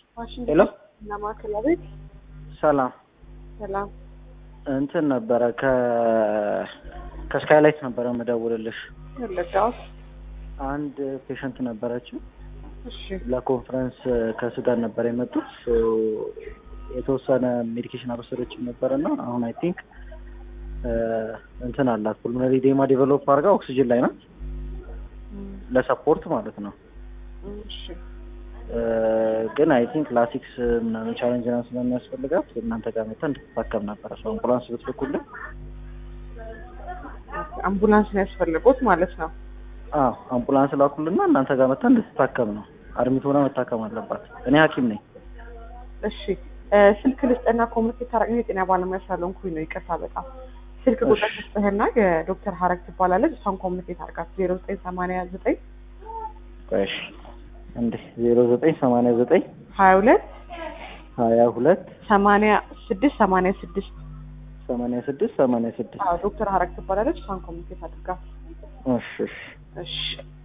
ሄሎ እና ማዕከላ ቤት ሰላም ሰላም። እንትን ነበረ ከ ከስካይላይት ነበረ የምደውልልሽ ወለጋው አንድ ፔሸንት ነበረችው እሺ ለኮንፈረንስ ከሱዳን ነበር የመጡት ሶ የተወሰነ ሜዲኬሽን አልወሰደችም ነበረ እና አሁን አይ ቲንክ እንትን አላት ፑልሞነሪ ዴማ ዴቨሎፕ አድርጋ ኦክሲጅን ላይ ናት እም፣ ለሰፖርት ማለት ነው እሺ ግን አይ ቲንክ ላሲክስ ምናምን ቻሌንጅ ና ስለሚያስፈልጋት እናንተ ጋር መታ እንድትታከም ነበረ ሰው አምቡላንስ ብትልኩልን አምቡላንስ ነው ያስፈልጉት ማለት ነው። አዎ አምቡላንስ ላኩልና እናንተ ጋር መታ እንድትታከም ነው አድሚት ሆና መታከም አለባት እኔ ሀኪም ነኝ እሺ እ፣ ስልክ ልስጥና ኮሚኒኬት ታረቅ የጤና ባለሙያ ስላልሆንኩኝ ነው ይቅርታ በጣም ስልክ ቁጥር እሺ። ልስጥህና የዶክተር ሀረግ ትባላለች እሷን ኮሚኒኬት አርጋት ዜሮ ዘጠኝ ሰማንያ ዘጠኝ እሺ እንዴ ዜሮ ዘጠኝ ሰማንያ ዘጠኝ ሀያ ሁለት ሀያ ሁለት ሰማንያ ስድስት ሰማንያ ስድስት ሰማንያ ስድስት ሰማንያ ስድስት አዎ ዶክተር ሀረግ ትባላለች እሷን ኮሚኒኬት አድርጋት እሺ እሺ እሺ